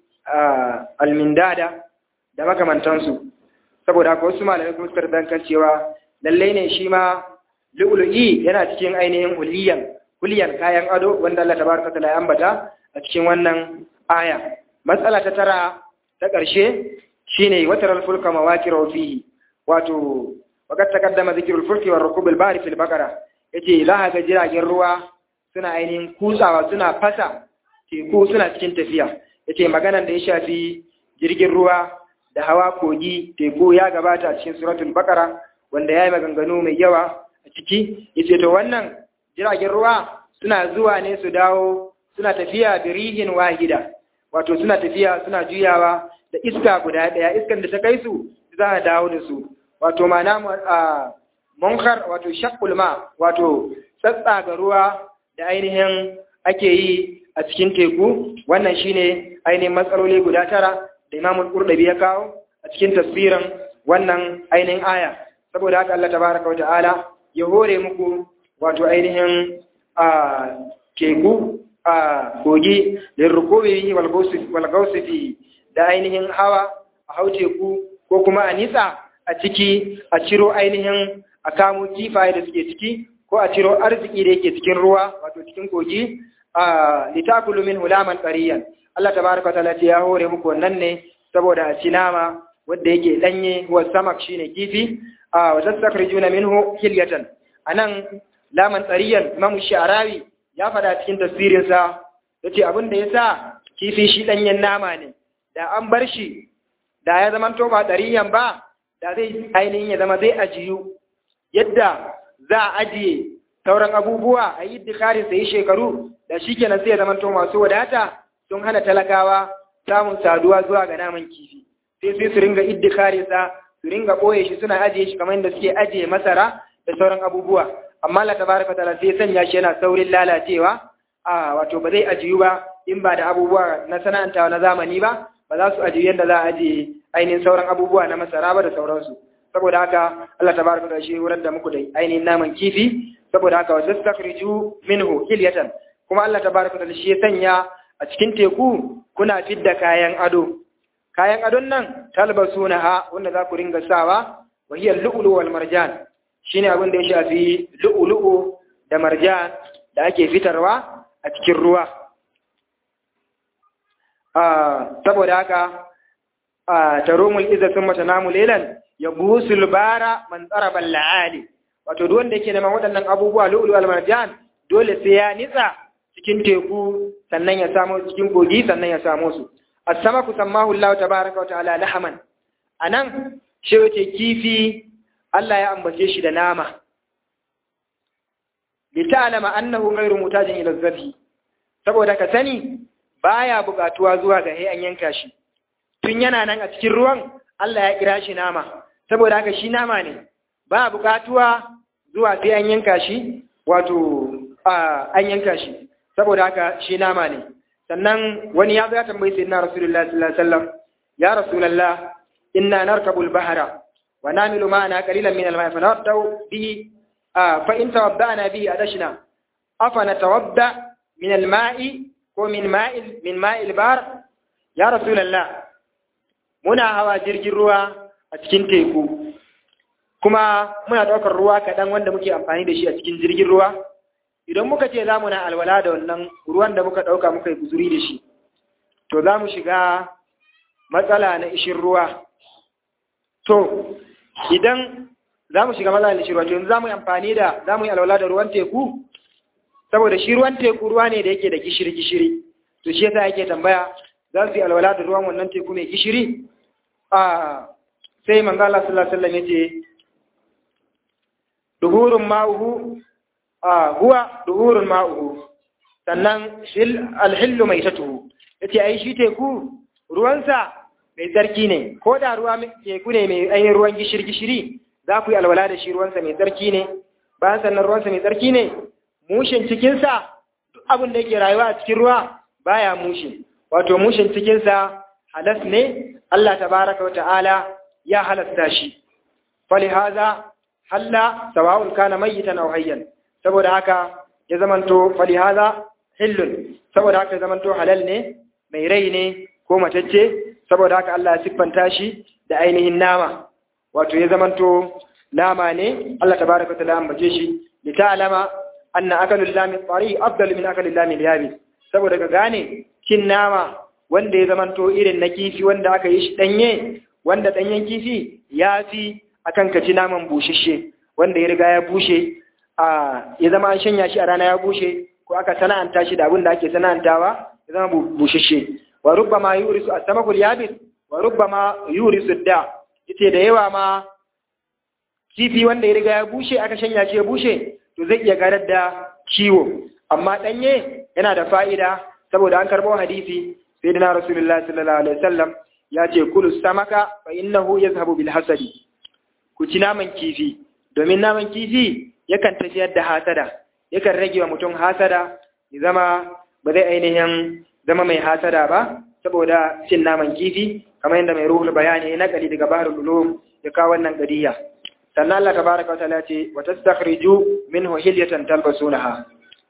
al-Mindada da makamantansu saboda haka wasu malamai kuma suka kan cewa lallai ne shi ma lu'ulu'i yana cikin ainihin huliyan huliyan kayan ado wanda Allah tabaraka ta'ala ya ambata a cikin wannan aya matsala ta tara ta ƙarshe shine wataral fulka mawaqira fihi wato waqad taqaddama dhikrul fulki war rukub al bari fil baqara yace za ga jiragen ruwa suna ainihin kutsawa suna fasa teku suna cikin tafiya yace maganan da ya shafi jirgin ruwa da hawa kogi teku ya gabata a cikin suratul baqara wanda yayi maganganu mai yawa a ciki yace to wannan jiragen ruwa suna zuwa ne su dawo suna tafiya birihin wahida wato suna tafiya suna juyawa da iska guda daya iskan da ta kai su za a dawo da su wato mana a munkar wato shakul ma wato tsatsa ga ruwa da ainihin ake yi a cikin teku wannan shine ainihin matsaloli guda tara da imamul qurdabi ya kawo a cikin tafsirin wannan ainihin aya saboda haka Allah tabaraka wa ta'ala ya hore muku wato ainihin a teku a kogi lirrukubi walgausifi da ainihin hawa a hau teku ko kuma a nitsa a ciki a ciro ainihin a kamo kifaye da suke ciki ko a ciro arziki da yake cikin ruwa wato cikin kogi a litakulu min hulaman qariyan Allah tabaraka ta'ala ya hore muku wannan ne saboda a ci nama wanda yake danye wa samak shine kifi a wa tasakrijuna minhu hilyatan anan laman tsariyan Imam Sha'rawi ya fada cikin tafsirinsa yace abin da yasa kifi shi danyen nama ne da an bar shi da ya zama to ba tsariyan ba da zai ainihin ya zama zai ajiyu yadda za a ajiye sauran abubuwa a yi dikarin sai shekaru da shi kenan sai ya zama to masu wadata sun hana talakawa samun saduwa zuwa ga naman kifi sai sai su ringa iddikare sa su ringa ɓoye shi suna ajiye shi kamar yadda suke ajiye masara da sauran abubuwa amma Allah tabaraka taala sai sanya shi yana saurin lalacewa a wato ba zai ajiyu ba in ba da abubuwa na sana'antawa na zamani ba ba za su ajiyu yadda za a ajiye ainihin sauran abubuwa na masara ba da sauransu saboda haka Allah tabaraka taala shi wurin da muku da ainihin naman kifi saboda haka wa tastakhriju minhu hilyatan kuma Allah tabaraka taala shi ya sanya a cikin teku kuna fidda kayan ado kayan adon nan talbasunaha wanda za ku ringa sawa wa hiya lu'lu wal marjan shine abin da ya shafi lu'ulu'u da marjan da ake fitarwa a cikin ruwa saboda haka tarumul izza thumma tanamu laylan yabusul bara man tsaraba la'ali wato duk wanda yake neman waɗannan abubuwa lu'lu al marjan dole sai ya nitsa cikin teku sannan ya samu cikin kogi sannan ya samu su as-samaku sammahu Allah tabaaraka wa ta'ala lahaman anan shi wace kifi Allah ya ambace shi da nama li ta'lama annahu ghayru mutajin ila zabi saboda ka sani baya buƙatuwa zuwa ga an yanka shi tun yana nan a cikin ruwan Allah ya kira shi nama saboda haka shi nama ne ba buƙatuwa zuwa sai an yanka shi wato an yanka shi saboda haka shi nama ne sannan wani ya zo ya tambayi sayyidina rasulullahi sallallahu alaihi wasallam ya rasulullah inna narkabu al-bahra wa namilu ma'ana qalilan min al-ma'i fa nartau bihi fa in tawadda'na bihi adashna afa natawadda min al-ma'i ko min ma'il min ma'il bar ya rasulullah muna hawa jirgin ruwa a cikin teku kuma muna ɗaukar ruwa kaɗan wanda muke amfani da shi a cikin jirgin ruwa idan muka ce za mu na alwala da wannan ruwan da muka ɗauka muka yi guzuri da shi to za mu shiga matsala na ishin ruwa to idan za mu shiga matsala na ishin ruwa to yanzu za mu yi amfani da za mu yi alwala da ruwan teku saboda shi ruwan teku ruwa ne da yake da gishiri-gishiri to shi yasa yake tambaya za su yi alwala da ruwan wannan teku mai gishiri a sai manzo Allah sallallahu alaihi wasallam yace duhurun ma'uhu a huwa duhurun ma'uhu sannan alhillu mai tatuhu yace ai shi teku ruwansa mai tsarki ne ko da ruwa teku ne mai ainihin ruwan gishiri-gishiri za ku yi alwala da shi ruwansa mai tsarki ne bayan sannan ruwansa mai tsarki ne mushin cikinsa duk abin da yake rayuwa a cikin ruwa baya mushin wato mushin cikinsa halas ne Allah tabaraka wa ta'ala ya halasta shi fali haza halla sawa'un kana mayyitan aw hayyan saboda haka ya zamanto fali haza hillun saboda haka ya zamanto halal ne mai rai ne ko matacce saboda haka Allah ya siffanta shi da ainihin nama wato ya zamanto nama ne Allah tabaraka wa ta'ala ambace shi li ta'lama anna akalul lami tsari afdal min akalil lami yabi saboda ka gane cin nama wanda ya zamanto irin na kifi wanda aka yi shi danye wanda danyen kifi ya fi akan ka ci naman bushashe wanda ya riga ya bushe a ya zama an shanya shi a rana ya bushe ko aka sana'anta shi da abin da ake sana'antawa ya zama bushashe wa rubbama yurisu as-samakul yabis wa rubbama yurisu da yace da yawa ma kifi wanda ya riga ya bushe aka shanya shi ya bushe to zai iya garar da ciwo amma danye yana da fa'ida saboda an karbo hadisi sai dina rasulullahi sallallahu alaihi wasallam ya ce kulu samaka fa innahu yazhabu bil hasadi ku ci naman kifi domin naman kifi yakan tafiyar da hasada yakan rage wa mutum hasada ya zama ba zai ainihin zama mai hasada ba saboda cin naman kifi kamar yadda mai ruhul bayani na kali daga baharul ulum ya kawo wannan qadiya sannan Allah tabaraka wa ta'ala ce wa tastakhriju minhu hilyatan talbasunaha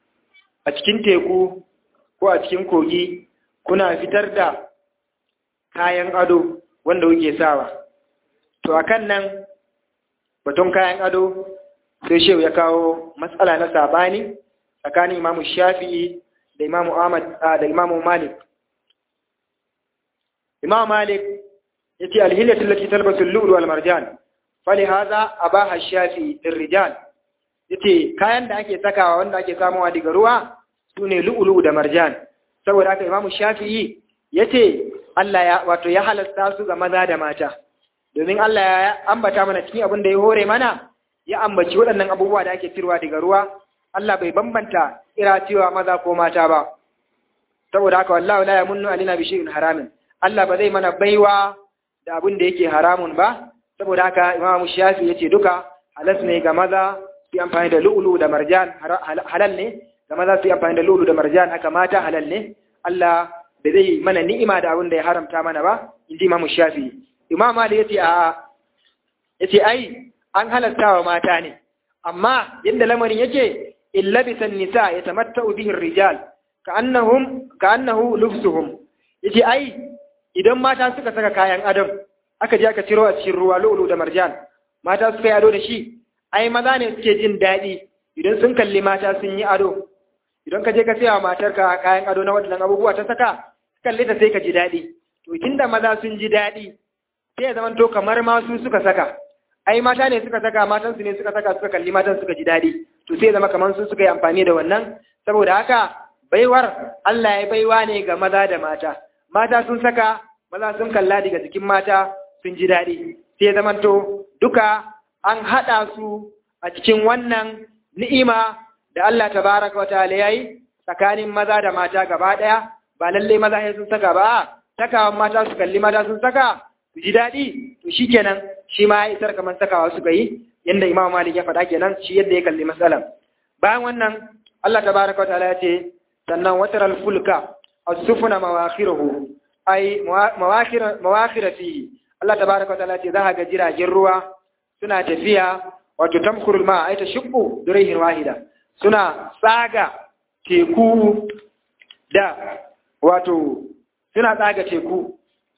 a cikin teku ko a cikin kogi kuna fitar da kayan ado wanda kuke sawa to akan nan batun kayan ado sai shehu ya kawo matsala na sabani tsakanin imamu shafi'i da imamu ahmad da imamu malik imamu malik yace alhilatu allati talbasu al-lu'lu wal marjan fali hadha abaha shafi'i lirrijal yace kayan da ake sakawa wanda ake samuwa daga ruwa sune lu'lu da marjan saboda haka imamu shafi'i yace Allah ya wato ya halasta su ga maza da mata domin Allah ya ambata mana cikin abin da ya hore mana ya ambaci waɗannan abubuwa da ake cirwa daga ruwa Allah bai bambanta ira cewa maza ko mata ba saboda haka wallahu la yamunnu alina bi shay'in haramin Allah ba zai mana baiwa da abin da yake haramun ba saboda haka Imam Shafi yace duka halas ne ga maza su amfani da lu'ulu da marjan halal ne ga maza su amfani da lu'ulu da marjan haka mata halal ne Allah da zai mana ni'ima da abin da ya haramta mana ba inji Imam Shafi Imam Ali yace a yace ai an halatta wa mata ne amma yadda lamarin yake illa bisan nisa yatamatta'u bihi rijal ka'annahum ka'annahu lufsuhum yace ai idan mata suka saka kayan adam aka je aka ciro a cikin ruwa lu'lu da marjan mata suka yi ado da shi ai maza ne suke jin daɗi idan sun kalli mata sun yi ado idan ka je ka saya wa matarka kayan ado na waɗannan abubuwa ta saka kalle ta sai ka ji daɗi to tunda maza sun ji daɗi sai ya zamanto kamar ma su suka saka ai mata ne suka saka matan su ne suka saka suka kalli matan suka ji dadi to sai ya zama kamar su suka yi amfani da wannan saboda haka baiwar Allah ya baiwa ne ga maza da mata mata sun saka maza sun kalla daga jikin mata sun ji dadi sai ya zamanto duka an haɗa su a cikin wannan ni'ima da Allah tabaraka wa ta'ala yayi tsakanin maza da mata gaba ɗaya ba lalle maza sai sun saka ba sakawan mata su kalli mata sun saka su ji daɗi to shikenan shi ma ya isar kamar sakawa suka yi yanda Imam Malik ya faɗa kenan shi yadda ya kalli matsalan bayan wannan Allah tabaraka wa ta'ala ya ce sannan wataral fulka as-sufuna mawakhiruhu ay mawakhir mawakhir fihi Allah tabaraka wa ta'ala ya ce za ga jiragen ruwa suna tafiya wato tamkurul ma ay tashqu durayhin wahida suna tsaga teku da wato suna tsaga teku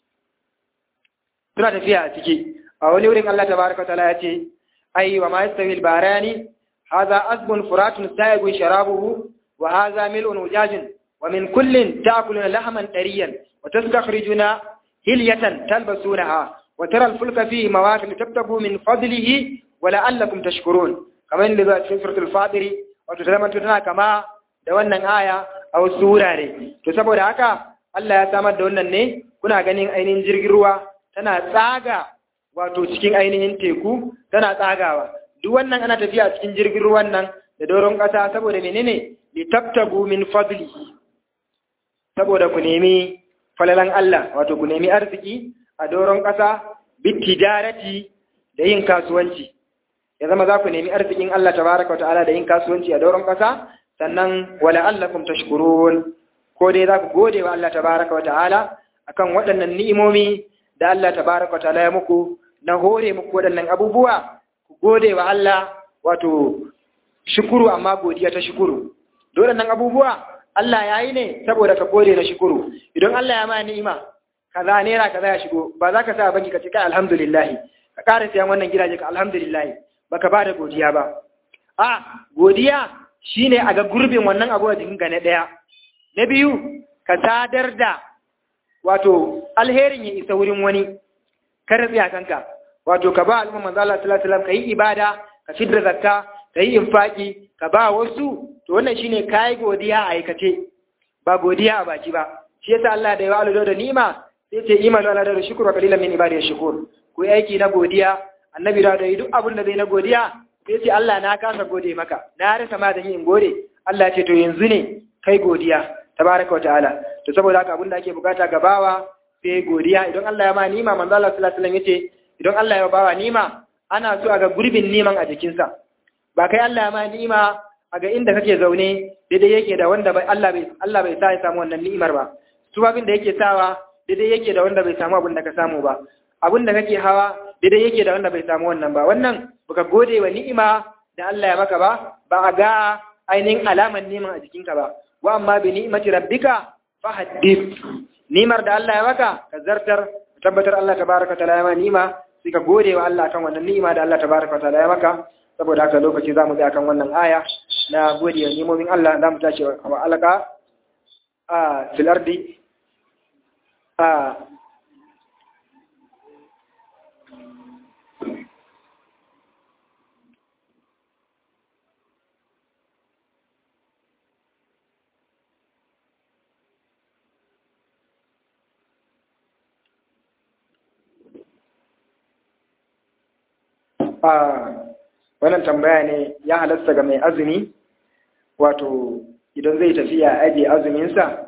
suna tafiya a ciki a wani wurin Allah tabaraka ta'ala ya ce ai wa ma yastawi al-barani hadha azbun furatun sayagun sharabuhu wa hadha mil'un ujajun wa min kullin ta'kuluna lahman tariyan wa tastakhrijuna hilyatan talbasunaha wa tara al-fulka fihi mawaqil tabtagu min fadlihi wa la'allakum tashkurun kamar yadda zuwa cikin suratul fatiri wato ta zamanto tana kama da wannan aya a wasu wurare to saboda haka Allah ya samar da wannan ne kuna ganin ainihin jirgin ruwa tana tsaga wato cikin ainihin teku tana tsagawa duk wannan ana tafiya cikin jirgin ruwan nan da doron ƙasa saboda menene li tabtagu min fadli saboda ku nemi falalan Allah wato ku nemi arziki a doron ƙasa bitijarati da yin kasuwanci ya zama za ku nemi arzikin Allah tabaraka ta'ala da yin kasuwanci a doron ƙasa sannan wala allakum tashkurun ko dai za ku gode wa Allah tabaraka ta'ala akan waɗannan ni'imomi da Allah tabaraka ta'ala ya muku na hore muku waɗannan abubuwa ku gode wa Allah wato shukuru amma godiya ta shukuru dole nan abubuwa Allah ya yi ne saboda ka gode na shukuru idan Allah ya ma ni'ima kaza naira kaza ya shigo ba za ka sa banki ka ce kai alhamdulillah ka ƙara sayan wannan gidaje ka alhamdulillah baka ba da godiya ba a godiya shine a ga gurbin wannan abu a jikinka na ɗaya na biyu ka sadar da wato alherin ya isa wurin wani kar tsaya kanka wato ka ba al'umma manzo Allah sallallahu alaihi wasallam kai ibada ka fidda zakka kai infaki ka ba wasu to wannan shine kai godiya a aikace ba godiya a baki ba shi yasa Allah da ya wa'ala da ni'ima sai ce imanu ala da shukru wa qalilan min ibadiy shukur ku aiki na godiya annabi da yi duk abin da zai na godiya sai ce Allah na kasa gode maka na rasa ma da yin gode Allah ce to yanzu ne kai godiya tabaraka wataala to saboda haka abin da ake bukata ga bawa sai godiya idan Allah ya ma nima manzo Allah sallallahu alaihi wasallam yace idan Allah ya bawa nima ana so a ga gurbin niman a jikinsa ba kai Allah ya ma nima a ga inda kake zaune daidai yake da wanda bai Allah bai Allah bai sa ya samu wannan ni'imar ba su abin da yake sawa daidai yake da wanda bai samu abin da ka samu ba abin da kake hawa daidai yake da wanda bai samu wannan ba wannan baka gode wa ni'ima da Allah ya maka ba ba a ga ainihin alaman neman a jikinka ba wa amma bi ni'imati rabbika fa haddith ni'mar da Allah ya maka ka zartar tabbatar Allah tabaraka taala ya ma ni'ima sai ka gode wa Allah kan wannan ni'ima da Allah tabaraka taala ya maka saboda haka lokaci zamu ga kan wannan aya na gode wa ni'imomin Allah zamu tashi wa alaka a fil ardi a wannan tambaya ne ya halasta ga mai azumi wato idan zai tafiya ajiye azuminsa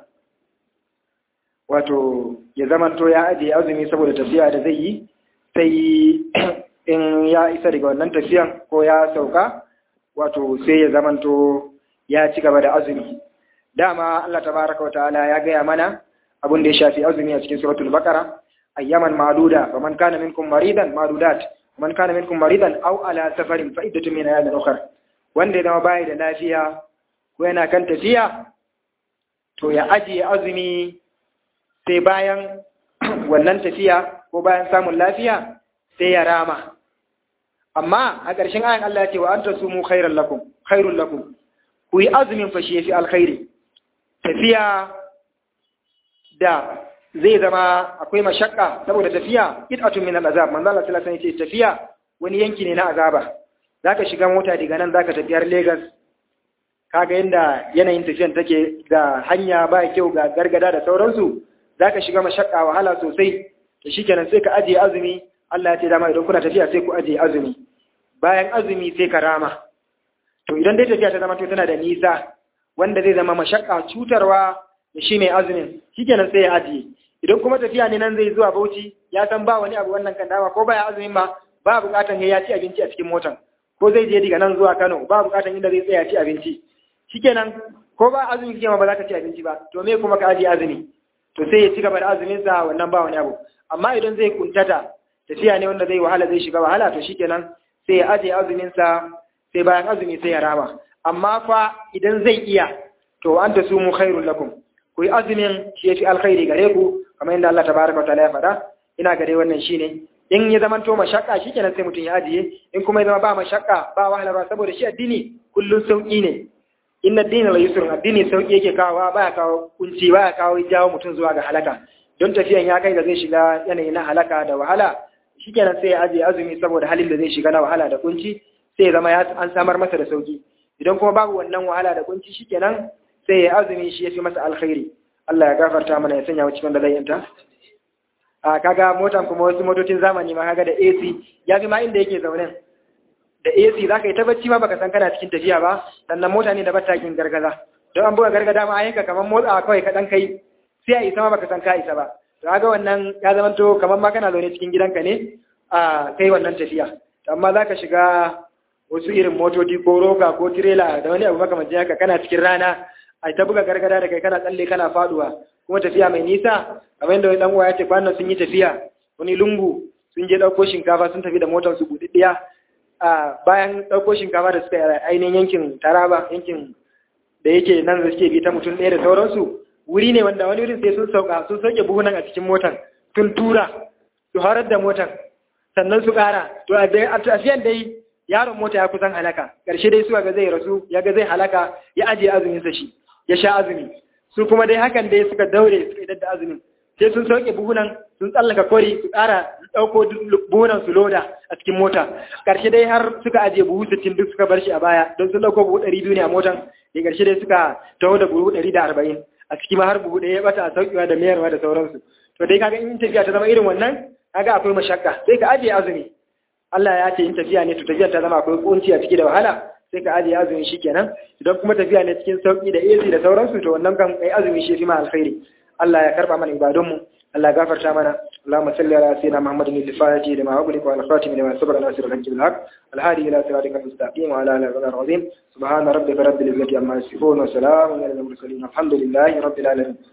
wato ya zamanto ya ajiye azumi saboda tafiya da zai yi sai in ya isa daga wannan tafiyan ko ya sauka wato sai ya zamanto ya ci gaba da azumi dama Allah tabaraka wataala ya gaya mana abin da ya shafi azumi a cikin suratul baqara ayyaman ma'duda faman kana minkum maridan ma'dudat man kana minkum maridan aw ala safarin fa iddatu min ayamin ukhra wanda ya zama bai da lafiya ko yana kan tafiya to ya ajiye azumi sai bayan wannan tafiya ko bayan samun lafiya sai ya rama amma a ƙarshen ayan Allah ya ce wa anta sumu khairan lakum khairul lakum ku yi azumin fa shi yafi alkhairi tafiya da zai zama akwai mashakka saboda tafiya qit'atun min al-azab manzo Allah sallallahu alaihi wasallam tafiya wani yanki ne na azaba zaka shiga mota daga nan zaka tafi har Lagos kaga yanda yanayin tafiyan take ga hanya ba kyau ga gargada da sauransu zaka shiga mashakka wahala sosai to shikenan sai ka ajiye azumi Allah ya ce dama idan kuna tafiya sai ku ajiye azumi bayan azumi sai ka rama to idan dai tafiya ta zama to tana da nisa wanda zai zama mashakka cutarwa da shi mai azumin shikenan sai ya ajiye idan kuma tafiya ne nan zai zuwa Bauchi ya san ba wani abu wannan kan dama ko baya azumin ba ba bukatan ya ci abinci a cikin motan ko zai je daga nan zuwa Kano ba bukatan inda zai tsaya ci abinci shikenan ko ba azumi kike ma ba za ka ci abinci ba to me kuma ka ajiye azumi to sai ya ci gaba da azumin sa wannan ba wani abu amma idan zai kuntata tafiya ne wanda zai wahala zai shiga wahala to shikenan sai ya ajiye azumin sa sai bayan azumi sai ya rama amma fa idan zai iya to an ta sumu khairul lakum ku yi azumin shi yafi alkhairi gare ku kamar yadda Allah tabaraka wa ta'ala ya faɗa ina ga dai wannan shine in ya zama to mashakka shikenan sai mutum ya ajiye in kuma ya zama ba mashakka ba wahala saboda shi addini kullun sauki ne inna ad-din la yusrun addini sauki yake kawo baya kawo kunci baya kawo jawo mutum zuwa ga halaka don tafiyan ya kai da zai shiga yanayi na halaka da wahala shikenan sai ya ajiye azumi saboda halin da zai shiga na wahala da kunci sai ya zama ya an samar masa da sauki idan kuma babu wannan wahala da kunci shikenan sai ya azumi shi yafi masa alkhairi Allah ya gafarta mana ya sanya mu cikin da zai yanta a kaga motan kuma wasu motocin zamani ma kaga da AC ya fi ma inda yake zaune da AC zaka yi ta bacci ma baka san kana cikin tafiya ba sannan mota ne da batakin gargaza don an buga gargada ma ayyuka kamar motsa kawai ka dan kai sai a isa ma baka san ka isa ba to kaga wannan ya zama to kamar ma kana zaune cikin gidanka ne a kai wannan tafiya amma zaka shiga wasu irin motoci ko roka ko tirela da wani abu makamancin haka kana cikin rana a ta buga gargada da kai kana tsalle kana faduwa kuma tafiya mai nisa kamar yadda wani dan uwa ya ce kwanan sun yi tafiya wani lungu sun je dauko shinkafa sun tafi da motar su budiddiya a bayan dauko shinkafa da suka yi ainihin yankin Taraba yankin da yake nan da suke bi ta mutum ɗaya da sauransu wuri ne wanda wani wurin sai sun sauka sun sauke buhunan a cikin motar tun tura su harar da motar sannan su ƙara to a tafiyan dai yaron mota ya kusan halaka ƙarshe dai suka ga zai rasu ya ga zai halaka ya ajiye azuminsa shi ya sha azumi su kuma dai hakan dai suka daure suka idar da azumin sai sun sauke buhunan sun tsallaka kori su ƙara ɗauko buhunan su loda a cikin mota ƙarshe dai har suka ajiye buhu sittin duk suka bar shi a baya don sun ɗauko buhu ɗari biyu ne a motan da ƙarshe dai suka taho da buhu ɗari da arba'in a ciki ma har buhu ɗaya ya ɓata a sauƙewa da mayarwa da sauransu to dai kaga in tafiya ta zama irin wannan kaga akwai mashakka sai ka ajiye azumi Allah ya ce in tafiya ne to tafiyar ta zama akwai kunci a ciki da wahala sai ka ajiye azumi shikenan idan kuma tafiya ne cikin sauki da AC da sauransu to wannan kan kai azumi shi fi ma alkhairi Allah ya karba mana ibadun mu Allah ya gafarta mana Allahumma salli ala sayyidina Muhammadin al-Fatihi lima ughliqa wal khatimi lima sabara nasir al-haqq bil haqq al hadi ila siratika al-mustaqim wa ala alihi wa sahbihi subhana rabbika rabbil izzati amma yasifun wa salamun ala al-mursalin alhamdulillahi rabbil alamin